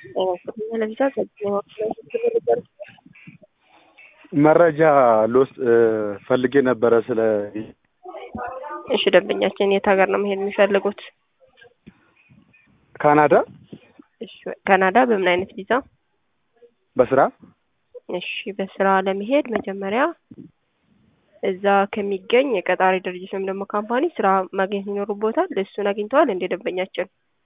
ለቪዛ መረጃ ልወስድ ፈልጌ ነበረ ስለ እሺ ደንበኛችን የት ሀገር ነው መሄድ የሚፈልጉት? ካናዳ እሺ ካናዳ በምን አይነት ቪዛ? በስራ እሺ በስራ ለመሄድ መጀመሪያ እዛ ከሚገኝ የቀጣሪ ድርጅት ወይም ደግሞ ካምፓኒ ስራ ማግኘት ይኖርቦታል። እሱን አግኝተዋል እንደ ደንበኛችን?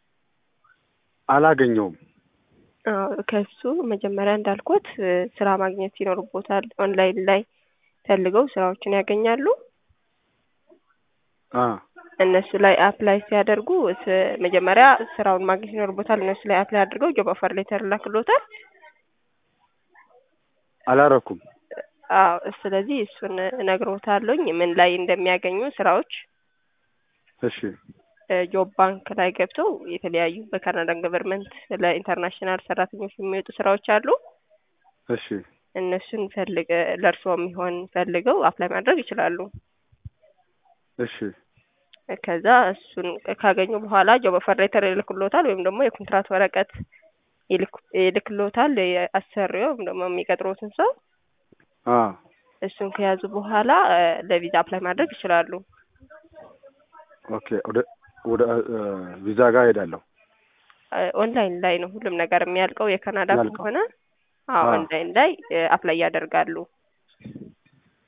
አላገኘውም። አዎ ከሱ መጀመሪያ እንዳልኩት ስራ ማግኘት ይኖርቦታል። ኦንላይን ላይ ፈልገው ስራዎችን ያገኛሉ። አ እነሱ ላይ አፕላይ ሲያደርጉ ስ- መጀመሪያ ስራውን ማግኘት ይኖርቦታል። እነሱ ላይ አፕላይ አድርገው ጆብ ኦፈር ሌተር ላክሎታል። አላረኩም። አዎ ስለዚህ እሱን እነግሮታለሁኝ ምን ላይ እንደሚያገኙ ስራዎች እሺ ጆብ ባንክ ላይ ገብተው የተለያዩ በካናዳ ገቨርንመንት ለኢንተርናሽናል ሰራተኞች የሚወጡ ስራዎች አሉ። እሺ እነሱን ፈልገ ለእርስዎ የሚሆን ፈልገው አፕላይ ማድረግ ይችላሉ። እሺ ከዛ እሱን ካገኙ በኋላ ጆብ ኦፈር ሌተር ይልክሎታል ወይም ደግሞ የኮንትራት ወረቀት ይልክ- ይልክሎታል የአሰሪው ወይም ደግሞ የሚቀጥሩትን ሰው አ እሱን ከያዙ በኋላ እ ለቪዛ አፕላይ ማድረግ ይችላሉ። ኦኬ ወደ ወደ እ ቪዛ ጋር ሄዳለሁ። እ ኦንላይን ላይ ነው ሁሉም ነገር የሚያልቀው የካናዳ ያልቀው። ከሆነ አዎ አዎ። ኦንላይን ላይ እ አፕላይ ያደርጋሉ።